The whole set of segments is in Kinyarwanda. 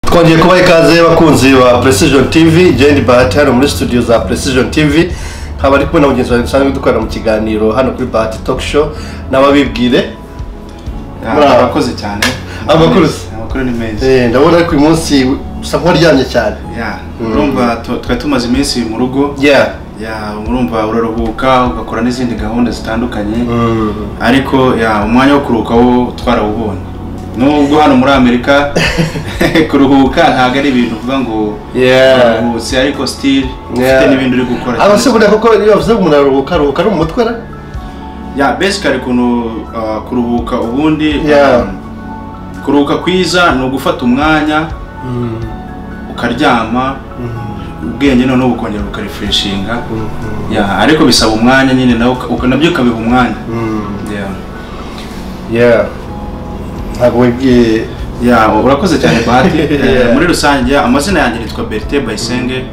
twongeye kubaha ikaze bakunzi ba precision tv jane bahati hano muri studio za precision tv nkaba ari kumwe na mugenzi wanjye dusanzwe dukorera mu kiganiro hano kuri bahati talk show n'ababibwire Muri aba- abakoze cyane Abakoze. amakuru ni meza Eh, ndabona ariko uyu munsi usa nk'uwaryamye cyane Yeah, urumva tu- twari tumaze iminsi mu rugo yeah Yeah, urumva uraruhuka ugakora n'izindi gahunda zitandukanye ariko yeah, umwanya wo kuruhuka wo twarawubonye nubwo hano muri amerika kuruhuka ntabwo ari ibintu uvuga ngo Yeah. uraruhutse ariko still ufite Yeah. n'ibindi uri gukora aba se buriya koko iyo bavuze ngo umuntu araruhuka aruhuka ari mu mutwe ra ya besikari kuntu uh, kuruhuka ubundi Yeah. um, kuruhuka kwiza ni ugufata umwanya ukaryama ubwenge noneho ukongera ukarefreshinga ya ariko bisaba umwanya nyine nawe uka- uka- nabyo ukabiha umwanya Ya. yeah ntabwo wibwiye ya urakoze cyane bahati Eh, Yeah. muri rusange ya, amazina yanjye yitwa berite bayisenge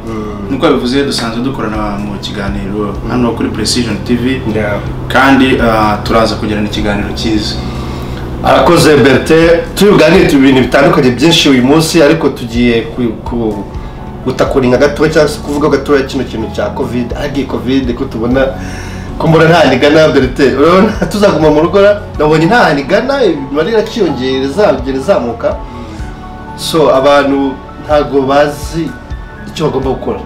nkuko yabivuze dusanzwe dukorana mu kiganiro hano kuri precision tv Yeah. kandi uh, turaza kugirana ikiganiro cyiza arakoze berite tubiganire tu ibintu bitandukanye byinshi uyu munsi ariko tugiye ku- ku- gutakuringa gatoya cyangwa se kuvuga gatoya kino kintu cya kovide ariko iyi kovide ko tubona ko mbona nta hantu igana berite urabona tuzaguma mu rugo ra? nabonye nta hantu igana imibare irakiyongera izagenda izamuka so abantu ntabwo bazi icyo bagomba gukora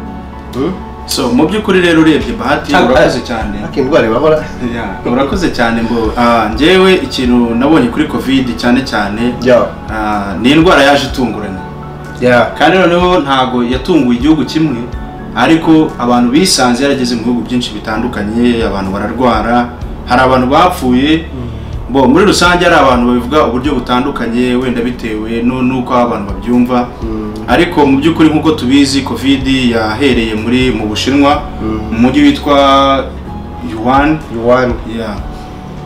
Hmm? so mu by'ukuri rero urebye bahati Cyangwa- urakoze cyane ariko indwara ibahora Ya, urakoze cyane mbo Ah, njyewe ikintu nabonye kuri covid cyane cyane Ya. ah, ni indwara yaje itunguranye yeah. kandi noneho ntabwo yatunguye igihugu kimwe ariko abantu bisanze yarageze mu bihugu byinshi bitandukanye abantu bararwara hari abantu bapfuye bo muri rusange hari abantu babivuga uburyo butandukanye wenda bitewe nu- n'uko abantu babyumva ariko mu by'ukuri nk'uko tubizi covid yahereye muri mu bushinwa mu mujyi witwa yuan Yuan. Yeah.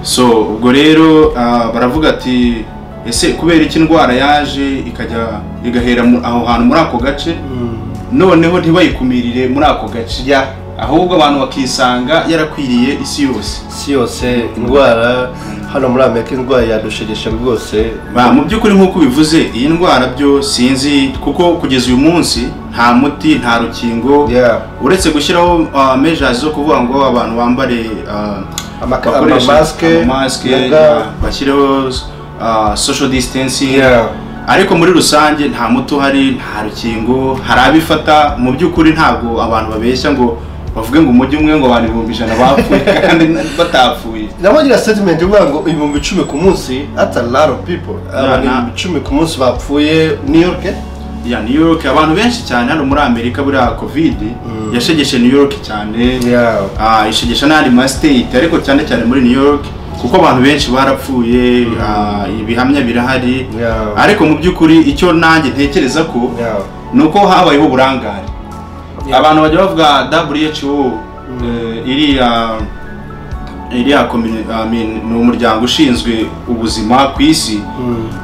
so ubwo rero ah, baravuga ati ese kubera iki indwara yaje ikajya igahera mu- aho hantu muri ako gace noneho ntibayikumirire muri ako gace Yeah. ahubwo abantu bakisanga yarakwiriye isi yose si yose indwara hano muri amerika indwara yadushegeshe rwose Ba, mu by'ukuri nk'uko ubivuze iyi ndwara byo sinzi kuko kugeza uyu munsi nta muti nta rukingo Yeah. uretse gushyiraho ah, measures zo kuvuga ngo abantu bambare ah, Amaka- bakoreshe amamasike, amamasike, na ga. yeah, bashyireho ah, social distancing Yeah. ariko muri rusange nta muti uhari nta rukingo hari abifata mu by'ukuri ntabwo abantu babeshya ngo bavuge ngo umujyi umwe ngo abantu ibihumbi ijana bapfuye kandi batapfuye nabagira statement ivuga ngo ibihumbi icumi ku munsi that's a lot of people abantu na- ibihumbi icumi ku munsi bapfuye new york eh? ya new york abantu benshi cyane hano muri amerika buriya covid yashegeshe new york cyane Yeah. Ah, ishegesha n'andi ma state ariko cyane cyane muri new york kuko abantu benshi barapfuye ah, ibihamya birahari Yeah. ariko mu by'ukuri icyo nanjye ntekereza ko Yeah. ni uko habayeho uburangare Yeah. abantu bajya bavuga who eh, iriya iriya komini- I mean, ni umuryango ushinzwe ubuzima ku isi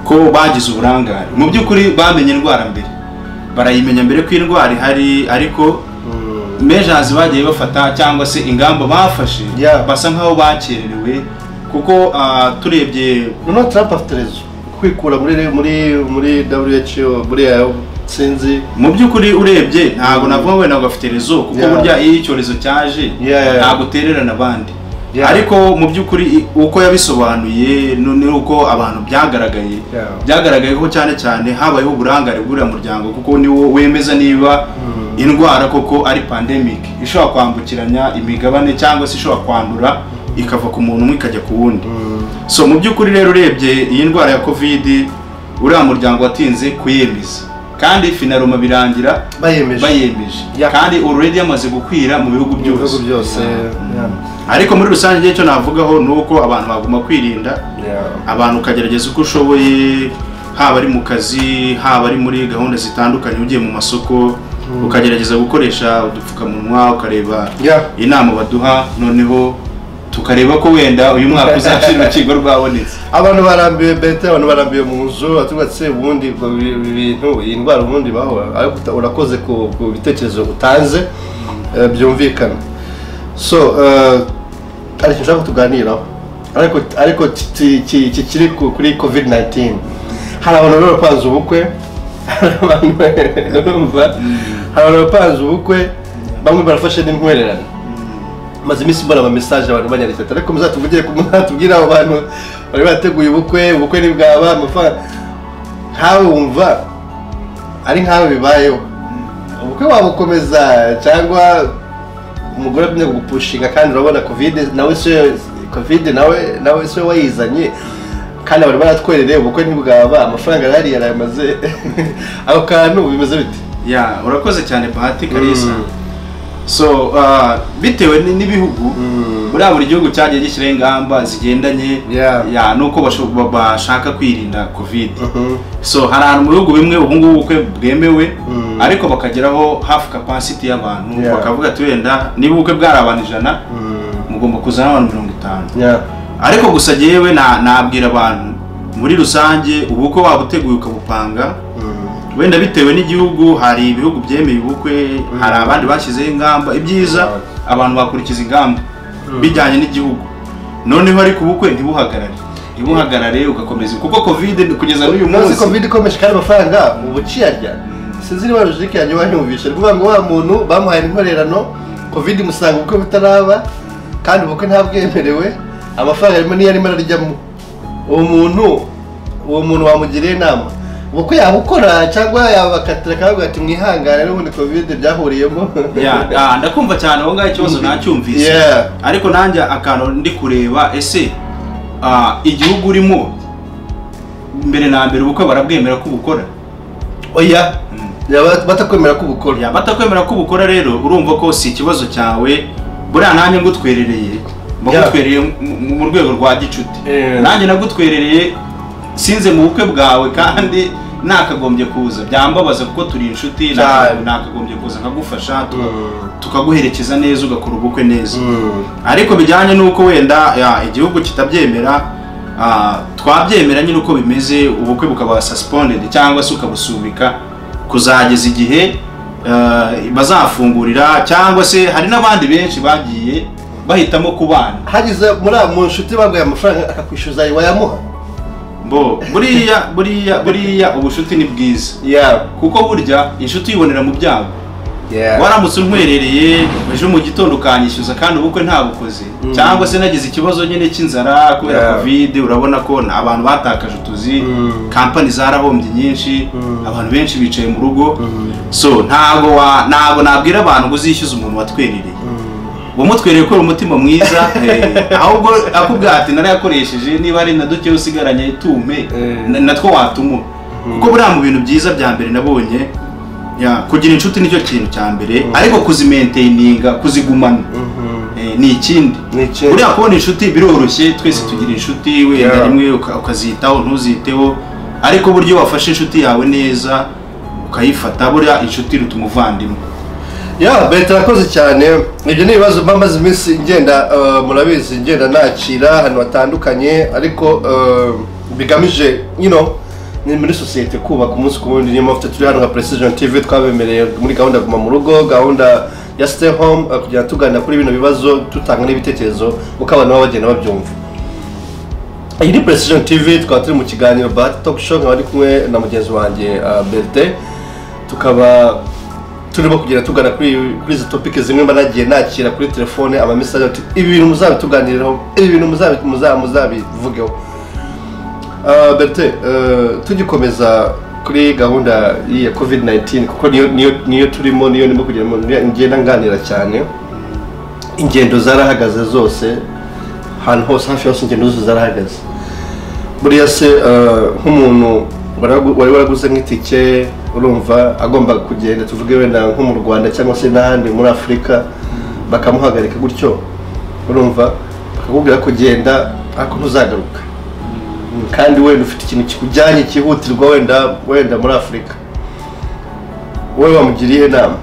ko bagize uburangare mu by'ukuri bamenye indwara mbere barayimenya mbere ko indwara ihari ariko mejazi bagiye bafata cyangwa se ingamba bafashe Yeah. basa nkaho bakererewe kuko ah, turebye noneho trump afite rezo kwikura muri muri muri who muri yayo sinzi mu by'ukuri urebye ntabwo navuga ngo wenda ngo afite rezo kuko Yeah. burya iyo icyorezo cyaje Yeah. ntabwo utererana abandi Yeah. ariko mu by'ukuri i- uko yabisobanuye nu- n'uko abantu byagaragaye Yeah. byagaragaye ko cyane cyane habayeho uburangare bw'uriya muryango kuko niwo wemeza niba indwara koko ari pandemic ishobora kwambukiranya imigabane cyangwa se ishobora kwandura ikava ku muntu umwe ikajya ku wundi so mu by'ukuri rero urebye iyi ndwara ya covid uriya muryango watinze kuyemeza kandi finaruma birangira Bayemeje. bayemeje Ya. kandi already yamaze gukwira mu bihugu Mu bihugu byose byose yeah. ariko muri rusange icyo navugaho ni uko abantu bagomba kwirinda Yeah. abantu ukagerageza uko ushoboye haba ari mu kazi haba ari muri gahunda zitandukanye ugiye mu masoko ukagerageza gukoresha udupfukamunwa ukareba Yeah. inama baduha noneho tukareba ko wenda uyu mwaka uzashira urukingo rwabonetse abantu barambiwe bete abantu barambiwe mu nzu batugatse ubundi ubwo bi- bi- bintu iyi ndwara ubundi bahora ariko uta- urakoze ku ku bitekerezo utanze eh, byumvikana so eh, hari ikintu ushaka kutuganiraho ariko ariko ki- ki- ki- kiri ku- kuri covid 19 hari abantu rero bapanze ubukwe hari abantu urumva hari abantu bapanze ubukwe bamwe barafashe n'intwererane maze iminsi mbona ama message abantu banyandikira ariko muzatuvugire ku muzatubwire abo bantu bari bateguye ubukwe ubukwe ni bwaba amafaranga nkawe wumva ari nkawe bibayeho ubukwe wabukomeza cyangwa umugore abyina kugupushinga kandi urabona kovide nawe si we kovide nawe nawe si we wayizanye kandi abantu baratwerereye ubukwe ntibwaba amafaranga arahari yarayamaze ako kantu bimeze bite ya urakoze cyane bahati kalisa Mm. so ah, bitewe ni- n'ibihugu Mm. muri buri gihugu cyagiye gishyiraho ingamba zigendanye Yeah. ya nuko basho- ba- bashaka kwirinda covid so hari ahantu mu bihugu bimwe ubu ngubu ubukwe bwemewe Mm. ariko bakageraho hafi capacity y'abantu Yeah. bakavuga ati wenda niba ubukwe bwari abantu ijana mugomba kuzana abantu mirongo itanu Yeah. ariko gusa jyewe na- nabwira abantu muri rusange ubukwe waba uteguye ukabupanga Mm. wenda bitewe n'igihugu hari ibihugu byemeye ubukwe hari abandi bashyizeho ingamba ibyiza abantu bakurikiza ingamba bijyanye n'igihugu noneho ariko ubukwe ntibuhagarare ntibuhagarare ugakomeza kuko covid kugeza n'uyu Unazi munsi covid ikomeje kandi amafaranga ubu uciyarya sinzi niba rujiki yanjye wanyumvishe rwuvuga ngo wa muntu bamuhaye inkorerano covid musanga ubukwe butaraba kandi ubukwe ntabwemerewe amafaranga arimo niyo arimo araryamo uwo muntu uwo muntu wamugiriye inama ubukwe yabukora cyangwa yabakatira akavuga ati mwihangane n'ubundi covid byahuriyemo Ya, ah, ndakumva cyane aho ngaho ikibazo nacyumvise Yeah. ariko nanjye akantu ndi kureba ese ah, igihugu urimo mbere na mbere ubukwe barabwemera ko ubukora oya Yaba- batakwemera ko ubukora Ya, batakwemera ko ubukora rero urumva ko si ikibazo cyawe buriya nanjye ngutwerereye Yeah. mbagutwereye mu rwego rwa gicuti Yeah. nanjye nagutwerereye sinze mu bukwe bwawe kandi nakagombye kuza byambabaza kuko turi inshuti Cyane. nakagombye kuza nkagufasha tuka- Mm. tukaguherekeza neza ugakora ubukwe neza Mm. ariko bijyanye n'uko wenda ya, igihugu kitabyemera ah, twabyemera nyine uko bimeze ubukwe bukaba suspended cyangwa se ukabusubika kuzageza igihe ah, bazafungurira cyangwa se hari n'abandi benshi bagiye bahitamo kubana hagize muri mu nshuti baguye amafaranga akakwishyuza ayo wayamuha mbo buriya buriya buriya ubucuti ni bwiza yeah kuko burya inshuti uyibonera mu byago yeah waramutse unkwerereye ejo mu gitondo ukanyishyuza kandi ubukwe ntabukoze Mm. cyangwa se nagize ikibazo nyine cy'inzara kubera Yeah. covid urabona ko n- abantu batakaje utuzi Mm. kampani zarahombye nyinshi Mm. abantu benshi bicaye mu rugo Mm. so ntago wa ntago nabwira abantu ngo uzishyuze umuntu watwerereye wamutwereye ko uri umutima mwiza eh, ahubwo akubwira ati narayakoresheje niba ari na duke usigaranye tume Eh. na- natwo watuma kuko buriya mu bintu byiza bya mbere nabonye ya, kugira inshuti nicyo kintu cya mbere ariko kuzimentaininga kuzigumana eh, ni ikindi Ni ikindi. buriya kubona inshuti biroroshye twese tugira inshuti wenda Yeah. rimwe uka- ukazitaho ntuziteho ariko uburyo wafashe inshuti yawe neza ukayifata buriya inshuti iruta umuvandimwe yeah beta arakoze cyane ibyo ni ibibazo mba maze iminsi ngenda eh, murabizi ngenda nakira ahantu hatandukanye ariko eh, bigamije you know ni muri sosiyete kubaka umunsi ku wundi niyo mpamvu turi hano nka precision tv twabemereye muri gahunda guma mu rugo gahunda ya stay home eh, kugira ngo tuganira kuri bino bibazo dutanga n'ibitekerezo uko abantu baba bagenda babyumva iyi ni precision tv tukaba turi mu kiganiro bahati talk show nkaba ndi kumwe na mugenzi wanjye uh, berte tukaba turimo kugenda tugana kuri kuri izi topike zimwe mba nagiye nakira kuri telefone amamesage ati ibi bintu muzabituganiriraho ibi bintu muzabi- muza- muzabivugeho uh, berte uh, tugikomeza kuri gahunda ya covid 19 kuko niyo niyo niyo turimo niyo ndimo kugeramo ngenda nganira cyane ingendo zarahagaze zose ahantu hose hafi hose ingendo zose zarahagaze buriya se eh, nk'umuntu waragu- wari waraguze nk'itike urumva agomba kugenda tuvuge wenda nko mu rwanda cyangwa se n'ahandi muri afurika bakamuhagarika gutyo urumva bakakubwira kugenda ariko ntuzagaruka kandi wenda ufite ikintu kikujyanye cyihutirwa wenda wenda muri afurika wowe wamugiriye inama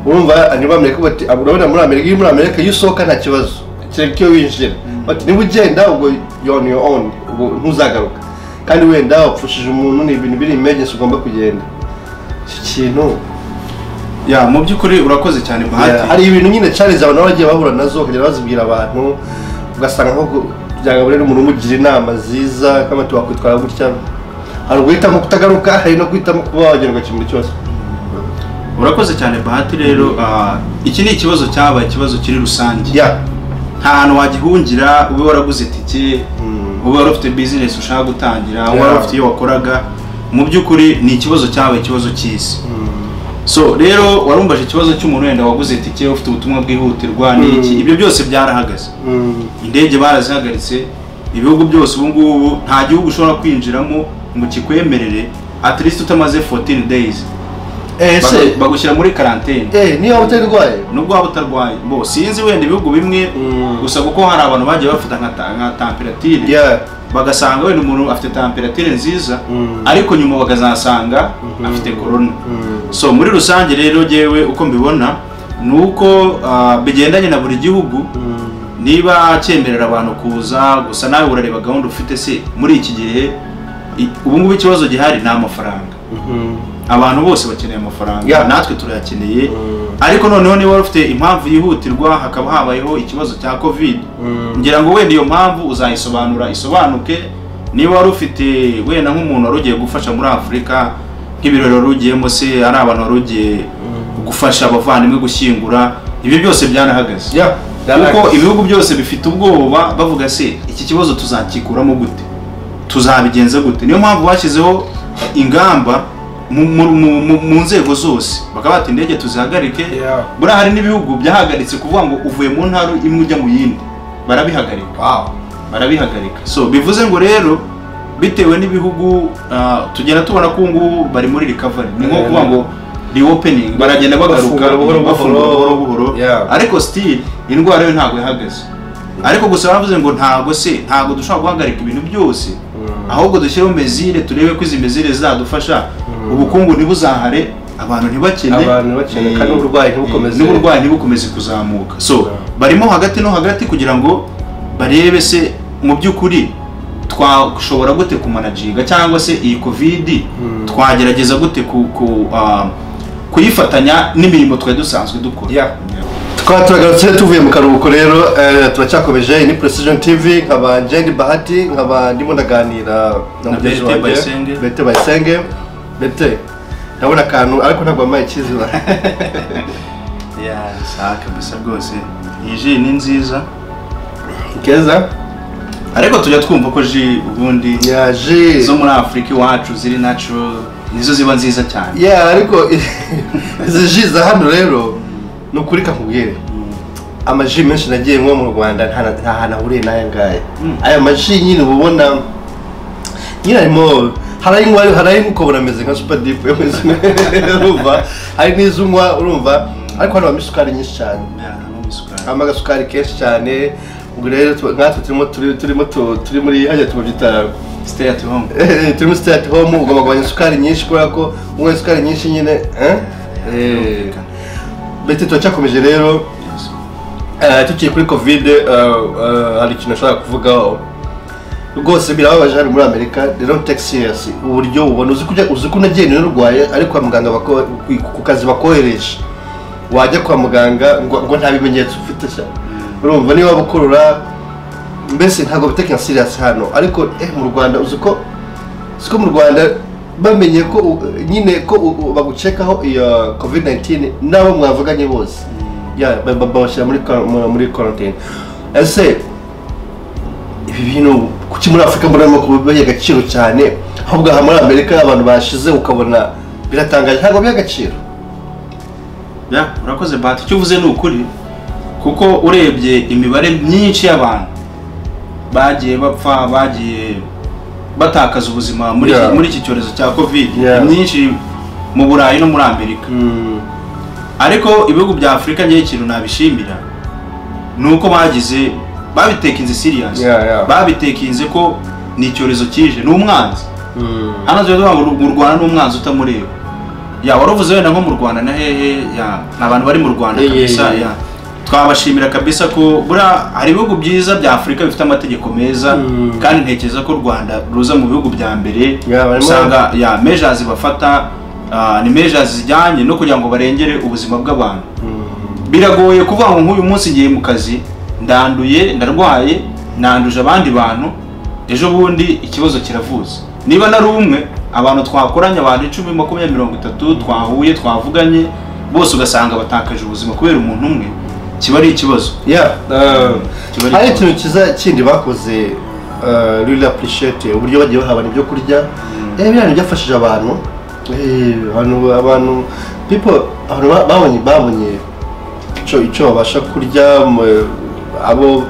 urumva ni muri amerika bati urabona muri amerika iyo uri muri amerika iyo usohoka nta kibazo kereka iyo winjira bati niba ugenda ubwo you on your own ubwo ntuzagaruka kandi wenda wapfushije umuntu ni ibintu biri emergency ugomba kugenda iki kintu ya mu by'ukuri urakoze cyane bahati hari ibintu nyine challenge abantu baba bagiye bahura nazo bakajya bazibwira abantu ugasanga nko byagabura n'umuntu umugira inama nziza kama wakwitwara gutya hari uguhitamo kutagaruka hari no guhitamo kuba wagerwa ikintu cyose urakoze cyane bahati rero ah, iki ni ikibazo cyabaye ikibazo kiri rusange ya nta hantu wagihungira ube waraguze itike Mm. ube wari ufite bizinesi ushaka gutangira ube Yeah. wari ufite iyo wakoraga mu by'ukuri ni ikibazo cyabaye ikibazo cy'isi so rero warumbaje ikibazo cy'umuntu wenda waguze itike ufite ubutumwa bwihutirwa n'iki Mm. ibyo byose byarahagaze Mm. indege barazihagaritse ibihugu byose ubu ngubu nta gihugu ushobora kwinjiramo ngo kikwemerere at least utamaze 14 days eh Bagu- ese bagushyira muri karantene eh niyo waba utarwaye nubwo waba utarwaye bo sinzi wenda ibihugu bimwe Mm. gusa kuko hari abantu bagiye bafata nka ta- nka tamperatire ya bagasanga wenda umuntu afite tamperatire nziza Mm. ariko nyuma bakazasanga afite korona so muri rusange rero jyewe uko mbibona ni uko ah, bigendanye na buri gihugu niba cyemerera abantu kuza gusa nawe urareba gahunda ufite se muri iki gihe i- ubu ngubu ikibazo gihari ni amafaranga abantu bose bakeneye amafaranga Yeah. natwe turayakeneye ariko noneho niba wari ufite impamvu yihutirwa hakaba habayeho ikibazo cya covid ngira ngo wenda iyo mpamvu uzayisobanura isobanuke niba wari ufite wenda nk'umuntu wari ugiye gufasha muri afurika nk'ibirori wari ugiyemo se ari abantu wari ugiye gufasha abavandimwe gushyingura ibi byose byanahagaze ya kuko ibihugu byose bifite ubwoba bavuga se iki kibazo tuzakikuramo gute tuzabigenza gute niyo mpamvu bashyizeho ingamba mu, mu, mu, mu, mu nzego zose bakaba bati indege tuzihagarike Yeah. buriya hari n'ibihugu byahagaritse kuvuga ngo uvuye mu ntara imwe ujya mu yindi barabihagarika wow barabihagarika so bivuze ngo rero bitewe n'ibihugu ah, tugenda tubona ko ubu ngubu bari muri recovery ni nko Yeah. kuvuga ngo reopening baragenda bagaruka Bafungura buhoro buhoro. bafungura buhoro buhoro Yeah. ariko still indwara yo ntabwo ihagaze ariko gusa bavuze ngo ntabwo se ntabwo dushobora guhagarika ibintu byose ahubwo dushyireho mezire turebe ko izi mezire zizadufasha ubukungu ntibuzahare abantu ntibakene Abantu ntibakene, Eh, kandi n'uburwayi ntibukomeze. eh, n'uburwayi ntibukomeze kuzamuka so barimo hagati no hagati kugira ngo barebe se mu by'ukuri twashobora gute kumanaginga cyangwa se iyi covid Mm. twagerageza gute ku, ku, ah, kuyifatanya n'imirimo twari dusanzwe dukora Yeah. tukaba turagarutse tuvuye mu karuhuko rero eh, turacyakomeje iyi ni precision tv nkaba jendi bahati nkaba ndimo ndaganira na mugenzi Bete wanjye Bayisenge. bete bayisenge bete ndabona akantu ariko ntabwo wambaye icyizere Yeah, sawa kabisa rwose iyi ji ni nziza keza ariko tujya twumva ko ji ubundi yaje zo muri afurika iwacu ziri natural nizo ziba nziza cyane ya ariko izi ji za hano rero ni ukuri kakubwire amaji menshi nagiye nko mu rwanda nta nta hantu ahuriye n'aya ngaya Mm. aya maji nyine uba ubona nyine harimo hari ayo unywa hari ayo ukabona ameze nka super deep urumva hari n'izo unywa urumva ariko hano habamo isukari nyinshi cyane Yeah, no isukari. habamo agasukari kenshi cyane ubwo rero tu- nkatwe turimo turi turimo tu- turi muri hajya tubyita Stay at home. Eh, turi muri stay at home ugomba kugabanya isukari nyinshi kubera ko unywa isukari nyinshi nyine eh? Eh, beti turacyakomeje rero Yes. Eh, tukiri kuri covid eh, eh, hari ikintu nashobora kuvugaho rwose birababaje hano muri amerika they don't take serious uburyo ubona uzi kujya uzi ko unagiye niwe urwaye ariko kwa muganga bako- ku- ku kazi bakohereje wajya kwa muganga ngo ngo nta bimenyetso ufite se urumva niba bukurura mbese ntabwo bitekina serious hano ariko eh mu rwanda uzi ko uzi ko mu rwanda bamenye ko u- nyine ko u- u- bagucekaho iyo covid 19 n'abo mwavuganye bose ya ba- ba- babashyira muri kwa- mu- muri quarantine ese ibi bintu kuki muri afurika murimo kubiha agaciro cyane ahubwo aha muri amerika abantu bashize ukabona biratangaje ntabwo biha agaciro Yeah, urakoze bahati icyo uvuze ni ukuri kuko urebye imibare myinshi y'abantu bagiye bapfa bagiye batakaza ubuzima muri Yeah. muri iki cyorezo cya covid Yeah. myinshi mu burayi no muri amerika ariko ibihugu bya afurika njyewe ikintu nabishimira ni uko bagize babitekinze serious Yeah, yeah. babitekinze ko ni icyorezo kije ni umwanzi hano tuba tuvuga ngo mu Rwanda ni umwanzi utamureba ya waruvuze wenda nko mu Rwanda na hehe ya ni abantu bari mu Rwanda Yeah, yeah, kabisa yeah. ya twabashimira kabisa ko buriya hari ibihugu byiza bya Afurika bifite amategeko meza Mm. kandi ntekereza ko u Rwanda ruza mu bihugu bya mbere Yeah, barimo- usanga ya measures bafata ah, ni measures zijyanye no kugira ngo barengere ubuzima bw'abantu biragoye kuvuga ngo nk'uyu munsi ngiye mu kazi ndanduye ndarwaye nanduje abandi bantu ejo bundi ikibazo kiravuza niba nari umwe abantu twakoranye abantu icumi makumyabiri mirongo itatu twahuye twavuganye bose ugasanga batakaje ubuzima kubera umuntu umwe kiba ari ikibazo Yeah, uh, Kiba ari hari ikibazo. ikintu kiza kindi bakoze uh, really appreciate uburyo bagiye bahabana ibyo kurya eh biriya ni byafashije abantu eh abantu abantu people abantu ba- babonye babonye ico ico babasha kurya mu- abo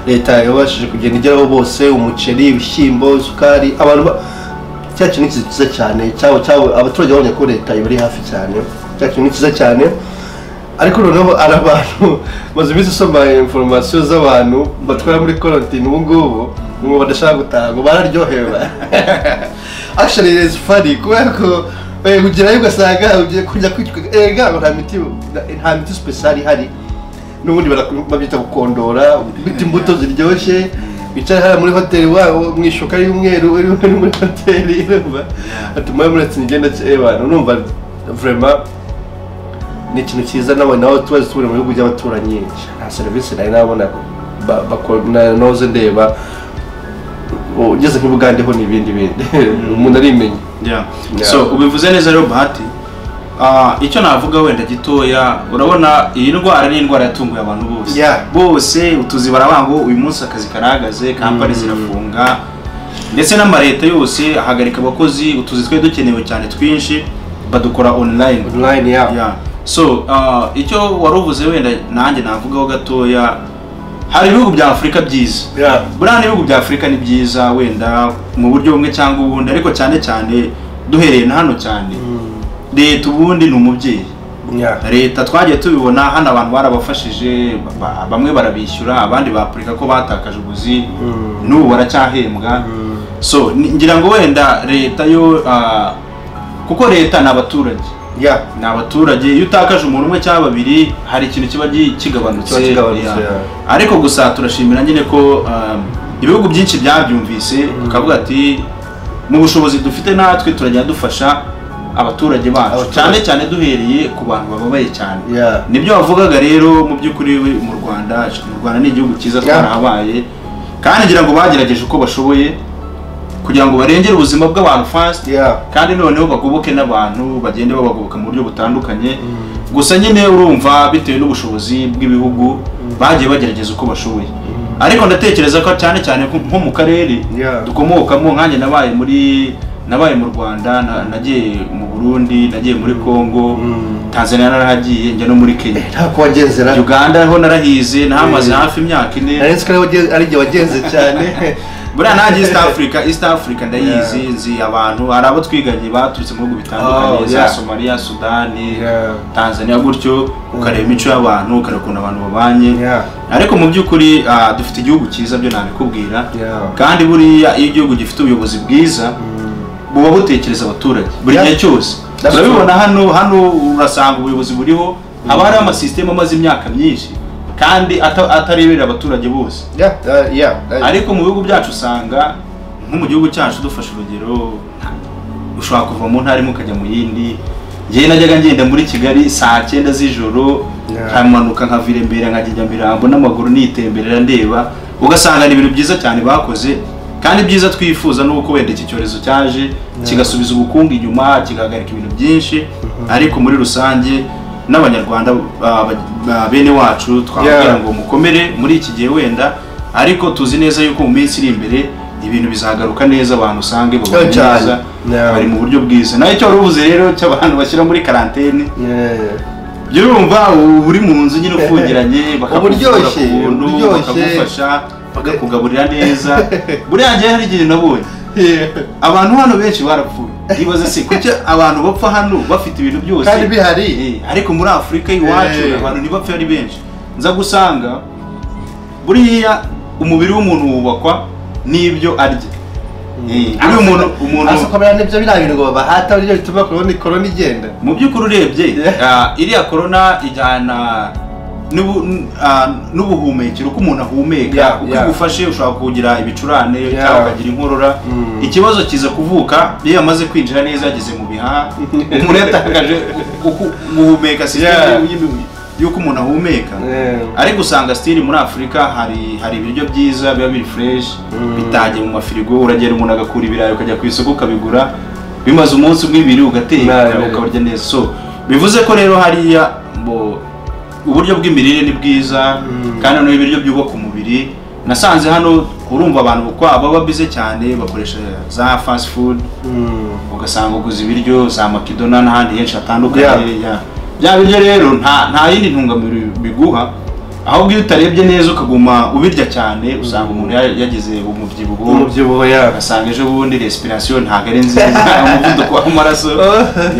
leta yabashije kugenda igeraho bose umuceri ibishyimbo isukari abantu ba- cya kintu ni cyiza cyane cyabo cyabo abaturage babonye ko leta ibari hafi cyane cya kintu ni cyiza cyane ariko noneho hari abantu maze iminsi usoma inforomasiyo z'abantu batwara muri korotine ubu ngubu ngo badashaka gutaha ngo bararyohewe actually it is funny kubera ko eh, ugerayo ugasanga ugiye kurya kwitwa ega nta miti nta miti special ihari n'ubundi baraku- babyita gukondora bita imbuto ziryoshye bicaye hariya muri hoteli wabo mu ishuka y'umweru uri uri muri hoteli urumva atuma muratse igenda abantu numva vraiment ni ikintu cyiza nabo nawe tubaze turi mu bihugu by'abaturanyi nta serivisi nari nabona ba- bako- na- noze ndeba ugeze nk'ubugandeho n'ibindi bindi umuntu arimenye Yeah. Yeah. so ubivuze neza rero bahati Ah, icyo navuga wenda gitoya urabona iyi ndwara ni indwara yatunguye abantu bose Yeah. bose utuzi barabanga ngo uyu munsi akazi karahagaze kampani zirafunga ndetse n'amareta yose ahagarika abakozi utuzi twari dukenewe cyane twinshi badukora online online yabo Yeah. so ah, icyo wari uvuze wenda nanjye navugaho gatoya hari ibihugu bya afurika byiza Yeah. buriya n'ibihugu bya afurika ni byiza wenda mu buryo bumwe cyangwa ubundi ariko cyane cyane duhereye na hano cyane leta ubundi ni umubyeyi Yeah. leta twagiye tubibona hano abantu barabafashije ba- ba- bamwe barabishyura abandi bapurika ko batakaje ubuzi Mm. n'ubu baracyahembwa so ni- ngira ngo wenda leta yo ah, kuko leta ni abaturage Yeah. ni abaturage iyo utakaje umuntu umwe cyangwa babiri hari ikintu kiba gi- kigabanutse Kiba kigabanutse, Yeah. yeah. ariko gusa turashimira nyine ko um, ibihugu byinshi byabyumvise bakavuga ati mu bushobozi dufite natwe turajya dufasha abaturage bacu Abaturage. cyane cyane duhereye ku bantu bababaye cyane Yeah. nibyo wavugaga rero mu by'ukuri we mu rwanda mu rwanda ni igihugu cyiza Yeah. twarahabaye kandi ngira ngo bagerageje uko bashoboye kugira ngo barengere ubuzima bw'abantu fast Yeah. kandi noneho bagoboke n'abantu bagende babagoboka mu buryo butandukanye gusa nyine urumva bitewe n'ubushobozi bw'ibihugu bagiye bagerageza uko bashoboye ariko ndatekereza ko cyane cyane nko- nko mu karere Yeah. dukomokamo nkanjye nabaye muri nabaye mu rwanda na- nagiye mu burundi nagiye muri congo Mm. tanzania narahagiye njya no muri kenya nta kuwagenzera uganda ho narahize nahamaze Eh. hafi imyaka ine ariko ari igihe wagenze cyane buriya nanjye east africa east africa ndayizi nzi abantu hari abo twiganye baturutse mu bihugu Oh, bitandukanye za yeah. somaliya sudani Yeah. tanzania gutyo ukareba imico y'abantu ukareba ukuntu abantu babanye Yeah. ariko mu by'ukuri ah, dufite igihugu cyiza byo nabikubwira Yeah. kandi buriya iyo igihugu gifite ubuyobozi bwiza buba butekereza abaturage buri Yeah. gihe cyose That's turabibona hano hano urasanga ubuyobozi buriho haba hariho amasisitemu amaze imyaka myinshi kandi ata- atareberera abaturage bose Yeah, uh, yeah, uh, ariko mu bihugu byacu usanga nko mu gihugu cyacu dufashe urugero ushobora kuva mu ntara imwe ukajya mu yindi njyewe najyaga ngenda muri kigali saa cyenda z'ijoro Yeah. nkamanuka nkavira imbere nkagijya mirambo n'amaguru nitemberera ndeba ugasanga ni ibintu byiza cyane bakoze kandi ibyiza twifuza ni uko wenda iki cyorezo cyaje kigasubiza ubukungu inyuma kigahagarika ibintu byinshi ariko muri rusange n'abanyarwanda ah, ba- ba- bene wacu twagira Yeah. ngo mukomere muri iki gihe wenda ariko tuzi neza yuko mu minsi iri imbere ibintu bizagaruka neza abantu usange babanye cyane. neza Yeah. bari mu buryo bwiza nawe icyo wari uvuze rero cy'abantu bashyira muri karantene yeah. jya urumva ubu uri mu nzu nyine ufungiranye bakakuvura ku Uburyoshye, buntu uburyoshye. bakagufasha bakakugaburira neza buriya njyewe hari igihe nabonye Yeah. abantu hano benshi barapfuye ibaza se kuki abantu bapfa hano bafite ibintu byose Kandi bihari. Eh, ariko muri afurika y'iwacu Eh. abantu ntibapfe ari benshi nza gusanga buriya umubiri w'umuntu wubakwa n'ibyo arya Eh, buriya umuntu umuntu Asa ukamera nibyo biriya bintu ngo babahata nibyo bituma korona korona igenda mu by'ukuri urebye ah, iriya korona ijyana n'ubu- n- ah, n'ubuhumekero uko umuntu Yeah, ahumeka uko yeah. igufashe ushobora kugira ibicurane Yeah. cyangwa ukagira inkorora Mm. ikibazo kiza kuvuka iyo yamaze kwinjira neza yageze mu bihaha umuntu yatakaje uku- guhumeka Yeah. sisitemu y'imi- y'uko umuntu ahumeka ariko usanga sitiri muri afurika hari hari ibiryo byiza biba biri fureshi Mm. bitangiye mu mafirigo uragenda umuntu agakura ibirayi ukajya ku isoko ukabigura bimaze umunsi bw'ibiri ugateka Nabi. ukabarya neza so bivuze ko rero hariya mbo uburyo bw'imirire ni bwiza kandi noneho ibiryo byubaka umubiri nasanze hano urumva abantu bukwa baba bize cyane bakoresha za fast food ugasanga uguze ibiryo za makidona n'ahandi henshi hatandukanye ya bya biryo rero nta nta yindi ntungamubiri biguha ahubwo iyo utarebye neza ukaguma ubirya cyane usanga umuntu ya- yagize umubyibuho umubyibuho yabo ugasanga ejo bundi respiration ntabwo ari nziza umuvuduko w'amaraso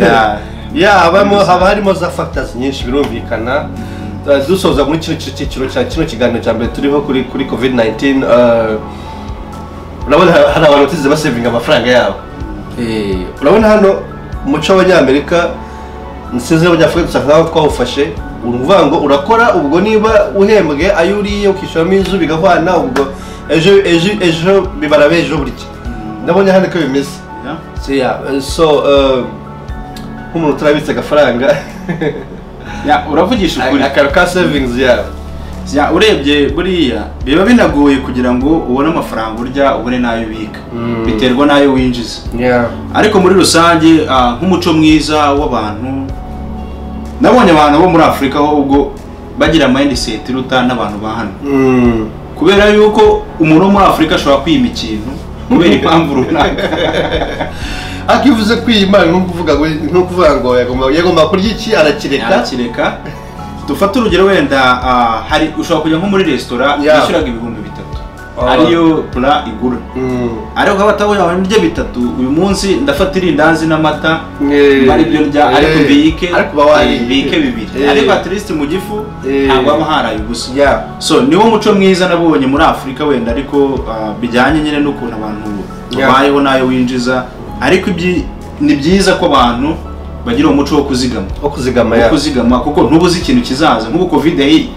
ya ya habamo haba harimo za factors nyinshi birumvikana Uh, dusoza muri kino cyiciro cya kino kiganiro cya mbere turiho kuri kuri covid 19 uh, urabona ha- hari abantu batigeze basevinga amafaranga yabo Eh, urabona hano umuco w'abanyamerika nsize abanyafurika dusa nkaho twawufashe uruvuga ngo urakora ubwo niba uhembwe ayo uriye ukishyuramo inzu bigahwana ubwo ejo ejo ejo bibara b'ejo burya ndabona hano ko bimeze ya Yeah, uh, so um, nk'umuntu turabitse agafaranga ya uravugisha ukuri akantu ka savings yabo Ya, urebye buriya biba binagoye kugira ngo ubone amafaranga urya ubone n'ayo ubika Mm. biterwa n'ayo winjiza ariko muri rusange ah, nk'umuco mwiza w'abantu nabonye abantu bo muri afurika ahubwo bagira mindset iruta n'abantu ba hano Mm. kubera yuko umuntu wo muri afurika ashobora kwima ikintu kubera impamvu runaka ariko iyo uvuze kwiyimana ni ukuvuga ngo ni ukuvuga ngo yagomba- yagomba kurya iki arakireka yakireka dufate urugero wenda ah, hari ushobora kujya nko muri resitora Yeah. yishyuraga ibihumbi bitatu Ah. ariyo pura igura Mm. ariko ukaba batabonye abantu ndya bitatu uyu munsi ndafata irindazi n'amata Eh. mara ibyo ndya ariko Eh. bike ariko uba wariye. eh, bike bibiri Eh. ariko at least mu gifu Eh. ntabwo haba haraye ubusa Yeah. so niwo muco mwiza nabonye muri afurika wenda ariko ah, bijyanye nyine n'ukuntu abantu Yeah. babayeho n'ayo winjiza ariko ibyi- ni byiza ko abantu bagira umuco wo kuzigama wo kuzigama wo ya kuzigama kuko ntubuze ikintu kizaza nk'ubu covid yari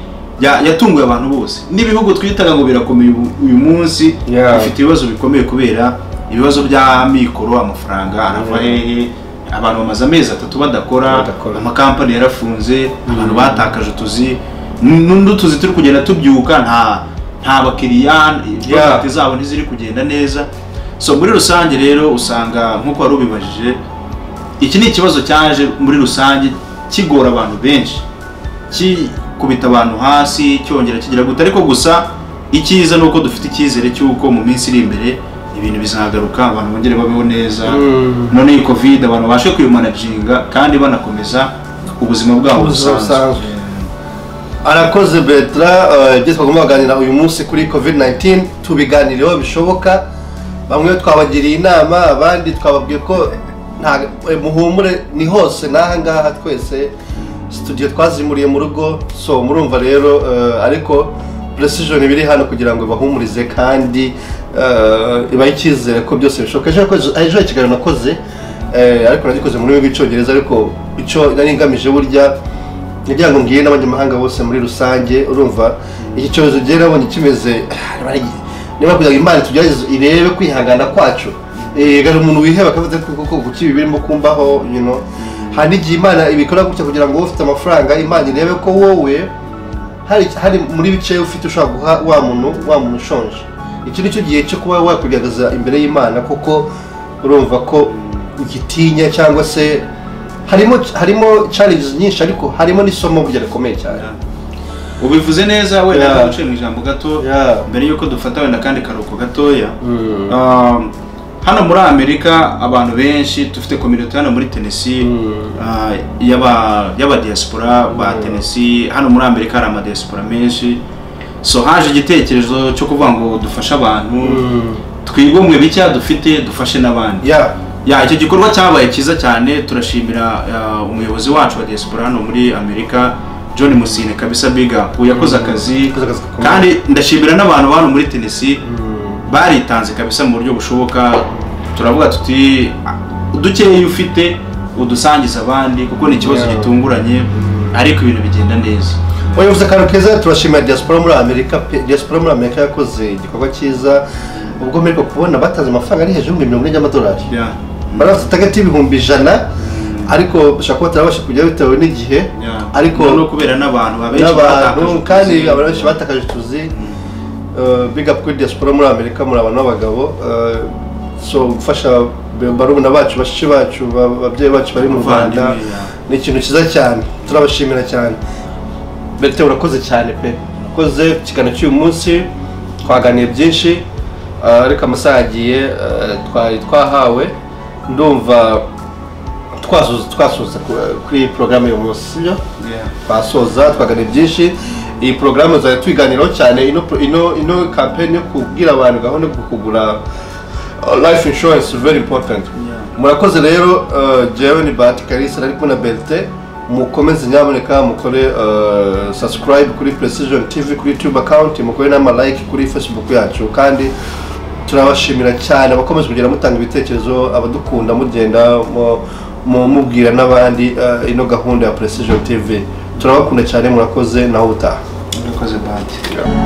ya- yatunguye abantu bose n'ibihugu twitaga ngo birakomeye ubu- uyu munsi Yeah. bifite ibibazo bikomeye kubera ibibazo by'amikoro amafaranga arava Yeah. hehe abantu bamaze amezi atatu badakora Badakora. amakampani yarafunze abantu batakaje utuzi n- n'utuzi turi kugenda tubyuka nta nta bakiriya Yeah. porojegiti zabo ntiziri kugenda neza so muri rusange rero usanga nk'uko wari ubibajije iki ni ikibazo cyaje muri rusange kigora abantu benshi kikubita abantu hasi cyongera kigira gute ariko gusa icyiza ni uko dufite icyizere cy'uko mu minsi iri imbere ibintu bizagaruka abantu bongere babeho neza Mm. none iyi covid abantu babashe kwimanaginga kandi banakomeza ubuzima bwabo Ubuzima busanzwe busanzwe. arakoze betra eh, ibyo twagomba kuganira uyu munsi kuri covid 19 tubiganireho bishoboka bamwe twabagiriye inama abandi twababwiye ko nta eh, muhumure ni hose n'aha ngaha twese studio twazimuriye mu rugo so murumva rero eh, ariko precision biri hano kugira ngo bahumurize kandi eh, ibahe icyizere ko byose bishoboka ejo yakoze- ejo ikiganiro nakoze eh, ariko nagikoze mu rurimi rw'icyongereza ariko icyo nari ngamije burya kugira ngo mbwire n'abanyamahanga bose muri rusange urumva iki cyorezo ugera nabonye kimeze niba ari- niba kugira ngo imana itugerageze irebe kwihangana kwacu Eh, gara umuntu wiheba akavuze ko koko kuki ibi birimo kumbaho you know hari n'igihe imana ibikora gutya kugira ngo wowe ufite amafaranga imana irebe ko wowe hari hari muri bice ufite ushobora guha wa muntu wa muntu ushonje iki ni cyo gihe cyo kuba wakwigaragaza imbere y'imana kuko urumva ko ugitinya cyangwa se harimo harimo challenges nyinshi ariko harimo n'isomo burya rikomeye cyane ubivuze neza wenda Yeah. uciye mu ijambo gato Yeah. mbere y'uko dufata wenda kandi karuhuko gatoya Mm. Um, hano muri amerika abantu benshi dufite kominote hano muri tennessee uh, y'aba- y'abadiaspora ba tennessee hano muri amerika hari amadiaspora menshi so haje igitekerezo cyo kuvuga ngo dufashe abantu twigomwe bicya dufite dufashe n'abandi Yeah. ya icyo gikorwa cyabaye cyiza cyane turashimira uh, umuyobozi wacu wa diaspora hano muri amerika john musine kabisa big up yakoze akazi Yakoze akazi gakomeye. kandi ndashimira n'abantu hano muri tennessee baritanze kabisa mu buryo bushoboka turavuga tuti udukeya ufite udusangiza abandi kuko ni ikibazo Yeah. gitunguranye ariko ibintu bigenda neza Oya uvuze akantu keza turashimira diaspora muri Amerika pe diaspora muri Amerika yakoze igikorwa cyiza ubwo mperwa kubona batanze amafaranga ari hejuru y'ibihumbi mirongo ine by'amadolari Yeah. bari bafite itagati y'ibihumbi ijana ariko bashobora kuba batarabasha kujya bitewe n'igihe Yeah. ariko no kubera n'abantu babenshi n'abantu batakaje kandi ubuzima. abantu benshi batakaje utuzi big up kuri diaspora muri amerika muri abantu b'abagabo eh, so gufasha barumuna bacu bashiki bacu ba- ababyeyi bacu bari mu rwanda Abavandimwe, ya. ni ikintu cyiza cyane turabashimira cyane bete urakoze cyane pe urakoze ku kiganiro cy'uyu munsi twaganiye byinshi ah, ariko amasaha yagiye ah, twari twahawe ndumva twasoza twasoza ku- kuri iyi porogaramu y'uyu munsi sibyo Yeah. twasoza twaganira byinshi iyi porogaramu zari tuyiganiraho cyane ino pro- ino ino kampeni yo kubwira abantu gahunda yo kugura uh, life insurance very important Yeah. murakoze rero uh, jewe ni bahati kalisa ari kumwe na berite mukomeze nyaboneka mukore uh, subscribe kuri precision tv kuri youtube account mukore n'amalike kuri facebook yacu kandi turabashimira cyane abakomeje kugenda mutanga ibitekerezo abadukunda mugenda mu- mu- mubwira n'abandi eh, ino gahunda ya precision tv turabakunda cyane murakoze naho utaha urakoze bati Yeah.